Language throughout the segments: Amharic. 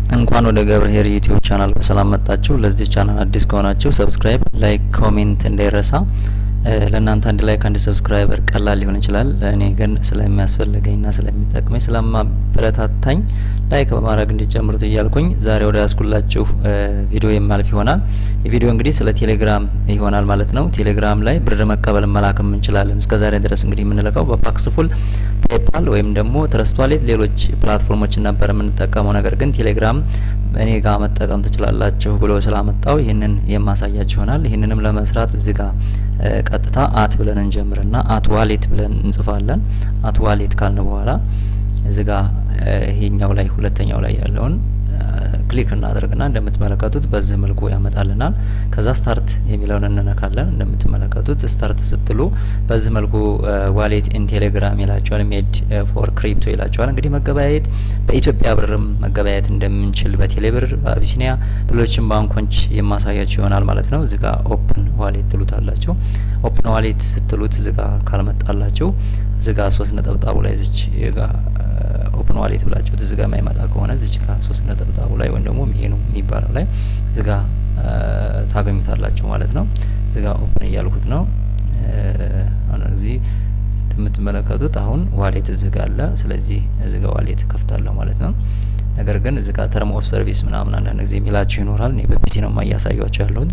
እንኳን ወደ ገብርኄር ዩቲዩብ ቻናል በሰላም መጣችሁ። ለዚህ ቻናል አዲስ ከሆናችሁ ሰብስክራይብ፣ ላይክ፣ ኮሜንት እንዳይረሳ። ለእናንተ አንድ ላይክ አንድ ሰብስክራይበር ቀላል ሊሆን ይችላል። እኔ ግን ስለሚያስፈልገኝና ስለሚጠቅመኝ ስለማበረታታኝ ላይክ በማድረግ እንዲጀምሩት እያልኩኝ ዛሬ ወደ ያስኩላችሁ ቪዲዮ የማልፍ ይሆናል። የቪዲዮ እንግዲህ ስለ ቴሌግራም ይሆናል ማለት ነው። ቴሌግራም ላይ ብር መቀበል መላክም እንችላለን። እስከ ዛሬ ድረስ እንግዲህ የምንልከው በፓክስፉል ፔፓል ወይም ደግሞ ትረስት ዋሌት ሌሎች ፕላትፎርሞችን ነበር የምንጠቀመው። ነገር ግን ቴሌግራም እኔ ጋር መጠቀም ትችላላችሁ ብሎ ስላመጣው ይህንን የማሳያችሁ ይሆናል። ይህንንም ለመስራት እዚህ ጋር ቀጥታ አት ብለን እንጀምርና አት ዋሌት ብለን እንጽፋለን። አት ዋሌት ካልን በኋላ እዚህ ጋር ይሄኛው ላይ ሁለተኛው ላይ ያለውን ክሊክ እናደርግና እንደምትመለከቱት በዚህ መልኩ ያመጣልናል። ከዛ ስታርት የሚለውን እንነካለን። እንደምትመለከቱት ስታርት ስትሉ በዚህ መልኩ ዋሌት ኢን ቴሌግራም ይላቸዋል። ሜድ ፎር ክሪፕቶ ይላቸዋል። እንግዲህ መገበያየት በኢትዮጵያ ብርም መገበያየት እንደምንችል በቴሌ ብር፣ በአቢሲኒያ ሌሎችም ባንኮች የማሳያቸው ይሆናል ማለት ነው። እዚጋ ኦፕን ዋሌት ትሉታላቸው። ኦፕን ዋሌት ስትሉት እዚጋ ካልመጣላቸው እዚጋ ሶስት ነጠብጣቡ ላይ ዝች ጋ ኦፕን ዋሌት ብላችሁ እዚህ ጋር የማይመጣ ከሆነ እዚች ጋር ሶስት ነጠብጣቡ ላይ ወይም ደግሞ ሜኑ የሚባለው ላይ እዚህ ጋር ታገኙታላችሁ ማለት ነው። እዚህ ጋር ኦፕን እያልኩት ነው። እዚህ እንደምትመለከቱት አሁን ዋሌት እዚህ ጋር አለ። ስለዚህ እዚህ ጋር ዋሌት ከፍታለሁ ማለት ነው። ነገር ግን እዚህ ጋር ተርም ኦፍ ሰርቪስ ምናምን አንዳንድ ጊዜ የሚላችሁ ይኖራል። እኔ በፒሲ ነው እያሳያችሁ ያለሁት።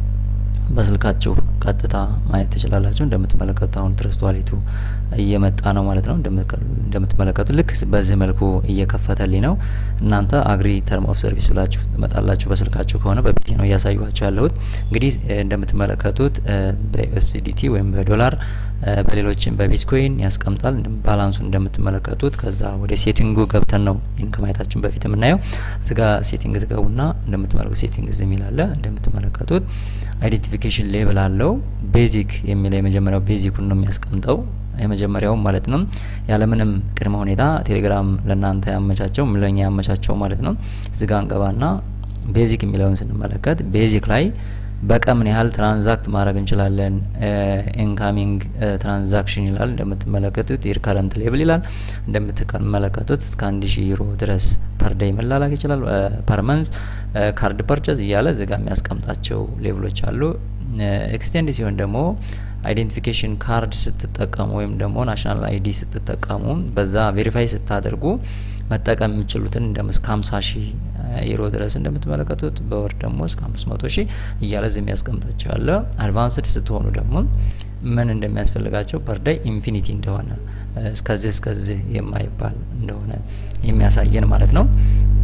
በስልካችሁ ቀጥታ ማየት ትችላላችሁ። እንደምትመለከቱት አሁን ትረስት ዋሌቱ እየመጣ ነው ማለት ነው። እንደምትመለከቱት ልክ በዚህ መልኩ እየከፈተልኝ ነው። እናንተ አግሪ ተርም ኦፍ ሰርቪስ ብላችሁ ትመጣላችሁ። በስልካችሁ ከሆነ በፒሲ ነው እያሳዩችሁ ያለሁት። እንግዲህ እንደምትመለከቱት በዩኤስዲቲ ወይም በዶላር በሌሎችም በቢትኮይን ያስቀምጣል። ባላንሱ እንደምትመለከቱት ከዛ ወደ ሴቲንጉ ገብተን ነው ይህን ከማየታችን በፊት የምናየው። እዚጋ ሴቲንግ ትገቡና እንደምትመለከቱት ሴቲንግ ዝ የሚላለ እንደምትመለከቱት አይዴንቲፊኬሽን ሌብል አለው። ቤዚክ የሚለው የመጀመሪያው ቤዚኩን ነው የሚያስቀምጠው የመጀመሪያው ማለት ነው። ያለምንም ቅድመ ሁኔታ ቴሌግራም ለእናንተ ያመቻቸው ለኛ ያመቻቸው ማለት ነው። እዚጋ እንገባና ቤዚክ የሚለውን ስንመለከት ቤዚክ ላይ በቀን ምን ያህል ትራንዛክት ማድረግ እንችላለን? ኢንካሚንግ ትራንዛክሽን ይላል እንደምትመለከቱት የሪከረንት ሌብል ይላል እንደምትመለከቱት እስከ አንድ ሺህ ዩሮ ድረስ ፐር ዴይ መላላክ ይችላል። ፐር መንዝ ካርድ ፐርቸዝ እያለ እዚጋ የሚያስቀምጣቸው ሌብሎች አሉ። ኤክስቴንድ ሲሆን ደግሞ አይዴንቲፊኬሽን ካርድ ስትጠቀሙ ወይም ደግሞ ናሽናል አይዲ ስትጠቀሙ በዛ ቬሪፋይ ስታደርጉ መጠቀም የሚችሉትን እንደ እስከ ሀምሳ ሺህ ዩሮ ድረስ እንደምትመለከቱት በወር ደግሞ እስከ አምስት መቶ ሺህ እያለ ዚህ የሚያስቀምጣቸው አለ። አድቫንስድ ስትሆኑ ደግሞ ምን እንደሚያስፈልጋቸው ፐርዳይ ኢንፊኒቲ እንደሆነ እስከዚህ እስከዚህ የማይባል እንደሆነ የሚያሳየን ማለት ነው።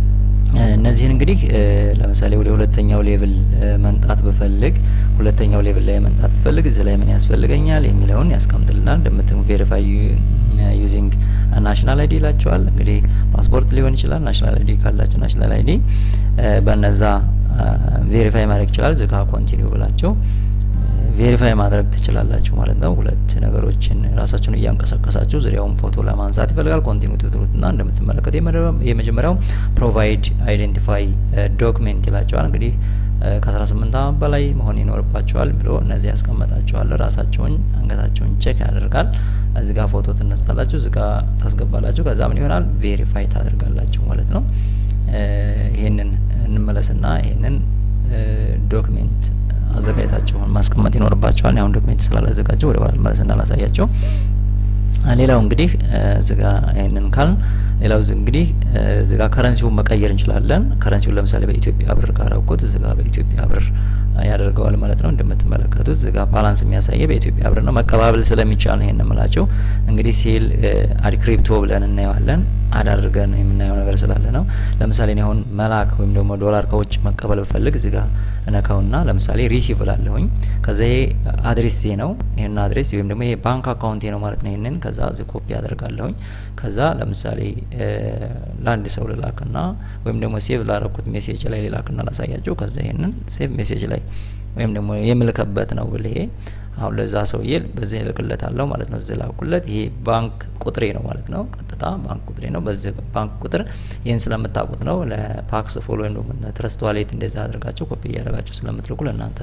እነዚህን እንግዲህ ለምሳሌ ወደ ሁለተኛው ሌቭል መንጣት ብፈልግ ሁለተኛው ሌቭል ላይ መንጣት ብፈልግ እዚህ ላይ ምን ያስፈልገኛል የሚለውን ያስቀምጥልናል። እንደምትም ቬሪፋይ ዩዚንግ ናሽናል አይዲ ይላቸዋል። እንግዲህ ፓስፖርት ሊሆን ይችላል። ናሽናል አይዲ ካላቸው ናሽናል አይዲ በነዛ ቬሪፋይ ማድረግ ይችላል። ዝጋ ኮንቲኒው ብላቸው ቬሪፋይ ማድረግ ትችላላችሁ ማለት ነው። ሁለት ነገሮችን ራሳችሁን እያንቀሳቀሳችሁ ዙሪያውን ፎቶ ለማንሳት ይፈልጋል። ኮንቲኒው ትትሩትና እንደምትመለከቱ የመጀመሪያው ፕሮቫይድ አይዴንቲፋይ ዶክሜንት ይላቸዋል። እንግዲህ ከ18 ዓመት በላይ መሆን ይኖርባቸዋል ብሎ እነዚህ ያስቀመጣቸዋል። ራሳቸውን አንገታቸውን ቼክ ያደርጋል። እዚህ ጋር ፎቶ ትነሳላችሁ፣ እዚህ ጋር ታስገባላችሁ። ከዛ ምን ይሆናል ቬሪፋይ ታደርጋላችሁ ማለት ነው። ይህንን እንመለስና ይህንን ዶክሜንት አዘጋጅታቸውን ማስቀመጥ ይኖርባቸዋል። አሁን ዶክሜንት ስላላዘጋጀው ወደ ኋላ መለስና ላሳያቸው። ሌላው እንግዲህ እዚጋ ይህንን ካልን ሌላው እንግዲህ እዚጋ ከረንሲውን መቀየር እንችላለን። ከረንሲውን ለምሳሌ በኢትዮጵያ ብር ካረኩት እዚጋ በኢትዮጵያ ብር ያደርገዋል ማለት ነው። እንደምትመለከቱት እዚጋ ባላንስ የሚያሳየ በኢትዮጵያ ብር ነው። መቀባበል ስለሚቻል ነው ይሄን የምላቸው። እንግዲህ ሴል አድ ክሪፕቶ ብለን እናየዋለን። አዳርገን የምናየው ነገር ስላለ ነው። ለምሳሌ እኔ አሁን መላክ ወይም ደግሞ ዶላር ከውጭ መቀበል ብፈልግ እዚህ ጋር እነካውና ለምሳሌ ሪሲቭ ላለሁኝ ከዛ ይሄ አድሬስ ነው። ይሄን አድሬስ ወይም ደግሞ ይሄ ባንክ አካውንቴ ነው ማለት ነው። ይሄንን ከዛ እዚህ ኮፒ አደርጋለሁኝ። ከዛ ለምሳሌ ለአንድ ሰው ልላክና ወይም ደግሞ ሴቭ ላረኩት ሜሴጅ ላይ ልላክና ላሳያቸው። ከዛ ይሄንን ሴቭ ሜሴጅ ላይ ወይም ደግሞ የምልከበት ነው ብል ይሄ አሁን ለዛ ሰውዬ በዚህ እልክለት አለው ማለት ነው። እዚህ ላኩለት። ይሄ ባንክ ቁጥሬ ነው ማለት ነው። ቀጥታ ባንክ ቁጥሬ ነው። በዚህ ባንክ ቁጥር ይህን ስለምታውቁት ነው ለፓክስ ፎሎ ወይም ደግሞ ትረስት ዋሌት እንደዛ አድርጋቸው ኮፒ እያደረጋቸው ስለምትልኩ ለእናንተ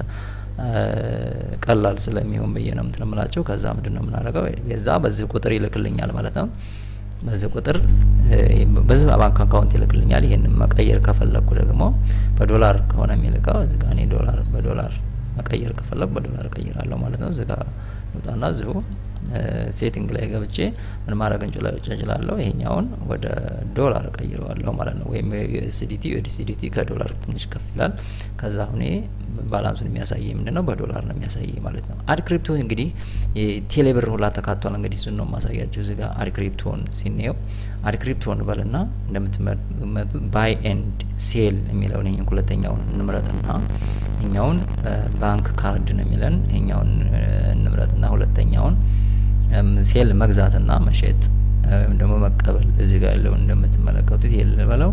ቀላል ስለሚሆን ብዬ ነው ምትንምላቸው። ከዛ ምንድን ነው የምናደርገው የዛ በዚህ ቁጥር ይልክልኛል ማለት ነው። በዚህ ቁጥር በዚህ ባንክ አካውንት ይልክልኛል። ይህንን መቀየር ከፈለግኩ ደግሞ በዶላር ከሆነ የሚልከው እዚህ ጋ እኔ ዶላር በዶላር መቀየር ከፈለግኩ በዶላር እቀይራለሁ ማለት ነው። እዚህ ጋ ውጣና እዚሁ ሴቲንግ ላይ ገብቼ ምን ማድረግ እንችላለሁ? ይሄኛውን ወደ ዶላር እቀይረዋለሁ ማለት ነው። ወይም ዩኤስዲቲ ዩኤስዲቲ ከዶላር ትንሽ ከፍ ይላል። ከዛ ሁኔ ባላንሱን የሚያሳይ ምንድን ነው? በዶላር ነው የሚያሳይ ማለት ነው። አድ ክሪፕቶ እንግዲህ ቴሌብር ሁላ ተካቷል። እንግዲህ እሱን ነው ማሳያቸው። እዚህ ጋር አድ ክሪፕቶን ሲኔው አድ ክሪፕቶን በልና እንደምትመጡት ባይ ኤንድ ሴል የሚለውን ይሄን ሁለተኛውን እንምረጥና ይኛውን ባንክ ካርድ ነው የሚለን ይኛውን እንምረጥና ሁለተኛውን ሴል መግዛትና መሸጥ ወይም ደግሞ መቀበል እዚህ ጋር ያለውን እንደምትመለከቱት የልበለው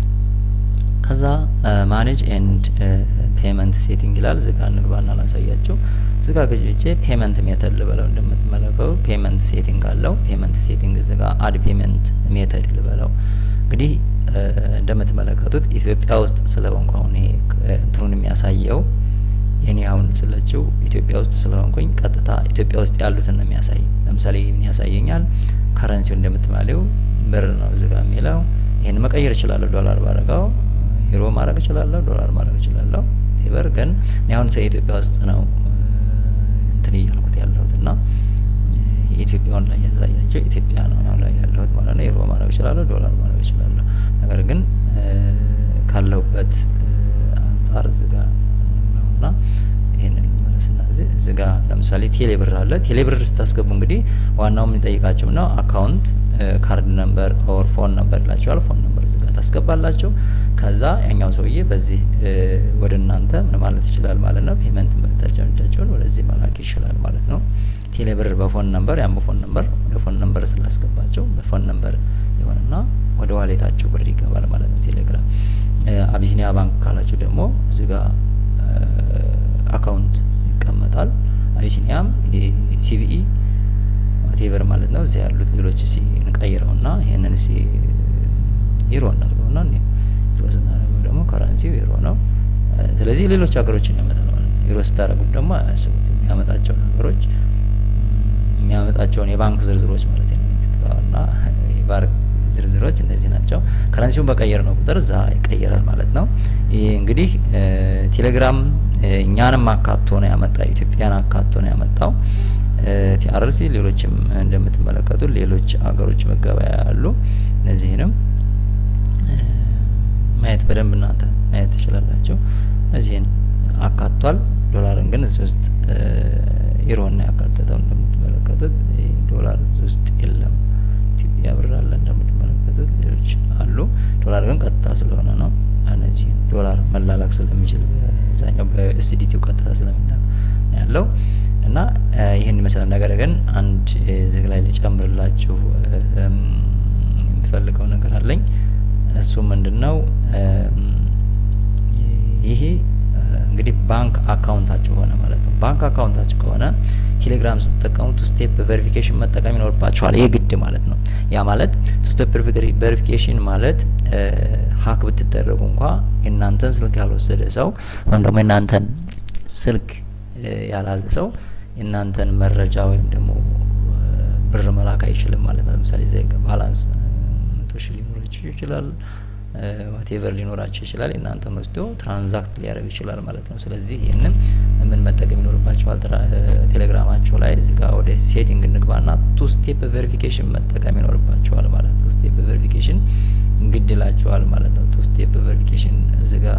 ከዛ ማኔጅ ኤንድ ፔመንት ሴቲንግ ይላል። እዚህ ጋር እንግባና ላሳያችሁ። እዚህ ጋር ገጭቼ ፔመንት ሜተድ ልበለው። እንደምትመለከቱ ፔመንት ሴቲንግ አለው። ፔመንት ሴቲንግ እዚህ ጋር አድ ፔመንት ሜተድ ልበለው። እንግዲህ እንደምትመለከቱት ኢትዮጵያ ውስጥ ስለሆንኩ አሁን ይሄ እንትኑን የሚያሳየው የኔ አሁን ስለችው ኢትዮጵያ ውስጥ ስለሆንኩኝ ቀጥታ ኢትዮጵያ ውስጥ ያሉትን ነው የሚያሳይ። ለምሳሌ ይህን ያሳየኛል። ከረንሲው እንደምትማሌው ብር ነው እዚጋ የሚለው። ይህን መቀየር እችላለሁ። ዶላር ባረጋው ዩሮ ማድረግ እችላለሁ። ዶላር ማድረግ እችላለሁ። ቴበር ግን እኔ አሁን ኢትዮጵያ ውስጥ ነው እንትን እያልኩት ያለሁት እና የኢትዮጵያውን ላይ ያሳያቸው ኢትዮጵያ ነው ያው ላይ ያለሁት ማለት ነው። ዩሮ ማድረግ እችላለሁ። ዶላር ማድረግ እችላለሁ። ነገር ግን ካለሁበት አንጻር እዚጋ እና ይህንን መለስና እዚህ ጋ ለምሳሌ ቴሌብር አለ። ቴሌብር ስታስገቡ እንግዲህ ዋናው የሚጠይቃቸው ነው አካውንት ካርድ ነምበር ኦር ፎን ነምበር ይላቸዋል። ፎን ነምበር እዚህ ጋ ታስገባላቸው። ከዛ ያኛው ሰውዬ በዚህ ወደ እናንተ ምን ማለት ይችላል ማለት ነው። ፔመንት መልእክታቸውን ወደዚህ መላክ ይችላል ማለት ነው። ቴሌብር በፎን ነምበር ያን በፎን ነምበር ወደ ፎን ነምበር ስላስገባቸው በፎን ነምበር የሆነና ወደ ዋሌታቸው ብር ይገባል ማለት ነው። ቴሌግራም አቢሲኒያ ባንክ ካላቸው ደግሞ እዚህ ጋር አካውንት ይቀመጣል። አቢሲኒያም ሲቪኢ ቴቨር ማለት ነው። እዚህ ያሉት ሌሎች ሲ እንቀይረውና ይሄንን ሲ ዩሮ እናድርገውና ዩሮ ስናደርገው ደግሞ ከረንሲው ዩሮ ነው። ስለዚህ ሌሎች ሀገሮችን ያመጣል ማለት ነው። ዩሮ ስታደርጉት ደግሞ አያስቡት የሚያመጣቸው ነገሮች የሚያመጣቸውን የባንክ ዝርዝሮች ማለት ነው እና የባንክ ዝርዝሮች እነዚህ ናቸው። ከረንሲውን በቀየር ነው ቁጥር እዛ ይቀየራል ማለት ነው። ይህ እንግዲህ ቴሌግራም እኛንም አካቶ ነው ያመጣ ኢትዮጵያን አካቶ ነው ያመጣው። ቲአርሲ ሌሎችም እንደምትመለከቱ ሌሎች ሀገሮች መገበያ ያሉ እነዚህንም ማየት በደንብ እናንተ ማየት ትችላላችሁ። እዚህን አካቷል። ዶላርን ግን እዚህ ውስጥ ዩሮና ያካተተው እንደምትመለከቱት ዶላር እዚህ ውስጥ የለም። ኢትዮጵያ ብር አለ እንደምትመለከቱት ሌሎች አሉ። ዶላር ግን ቀጥታ ስለሆነ ነው እነዚህ ዶላር መላላክ ስለሚችል በዛኛው በኤስዲቲው ቀጥታ ስለሚላክ ያለው እና ይህን ይመስላል። ነገር ግን አንድ እዚህ ላይ ሊጨምርላችሁ የሚፈልገው ነገር አለኝ። እሱ ምንድን ነው? ይሄ እንግዲህ ባንክ አካውንታችሁ ሆነ ማለት ነው። ባንክ አካውንታችሁ ከሆነ ቴሌግራም ስትጠቀሙ ቱ ስቴፕ ቬሪፊኬሽን መጠቀም ይኖርባችኋል። ይህ ግድ ማለት ነው። ያ ማለት ቱ ስቴፕ ቬሪፊኬሽን ማለት ሀክ ብትደረጉ እንኳ የእናንተን ስልክ ያልወሰደ ሰው ወይም ደግሞ የእናንተን ስልክ ያልያዘ ሰው የእናንተን መረጃ ወይም ደግሞ ብር መላክ አይችልም ማለት ነው። ለምሳሌ ዜ ባላንስ መቶ ሺህ ሊኖራችሁ ይችላል ዋቴቨር ሊኖራቸው ይችላል። የእናንተን ወስዶ ትራንዛክት ሊያደርግ ይችላል ማለት ነው። ስለዚህ ይህንን ምን መጠቀም ይኖርባቸዋል? ቴሌግራማቸው ላይ እዚህ ጋር ወደ ሴቲንግ እንግባና ቱ ስቴፕ ቬሪፊኬሽን መጠቀም ይኖርባቸዋል ማለት ነው። ስቴፕ ቬሪፊኬሽን እንግድላቸዋል ማለት ነው። ቱ ስቴፕ ቬሪፊኬሽን እዚህ ጋር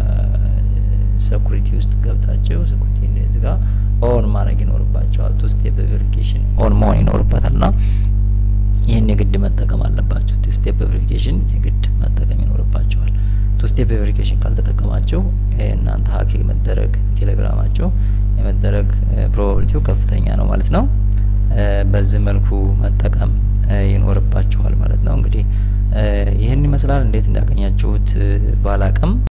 ሴኩሪቲ ውስጥ ገብታቸው ሴኩሪቲ እዚህ ጋር ኦን ማድረግ ይኖርባቸዋል። ቱ ስቴፕ ቬሪፊኬሽን ኦን መሆን ይኖርበታል ና ይህን የግድ መጠቀም አለባቸው። ቱ ስቴፕ ቬሪፊኬሽን የግድ መጠቀም ይኖርባቸዋል። ቱ ስቴፕ ቬሪፊኬሽን ካልተጠቀማቸው እናንተ ሀክ የመደረግ ቴሌግራማቸው የመደረግ ፕሮባቢሊቲው ከፍተኛ ነው ማለት ነው። በዚህ መልኩ መጠቀም ይኖርባችኋል ማለት ነው። እንግዲህ ይህን ይመስላል። እንዴት እንዳገኛችሁት ባላቅም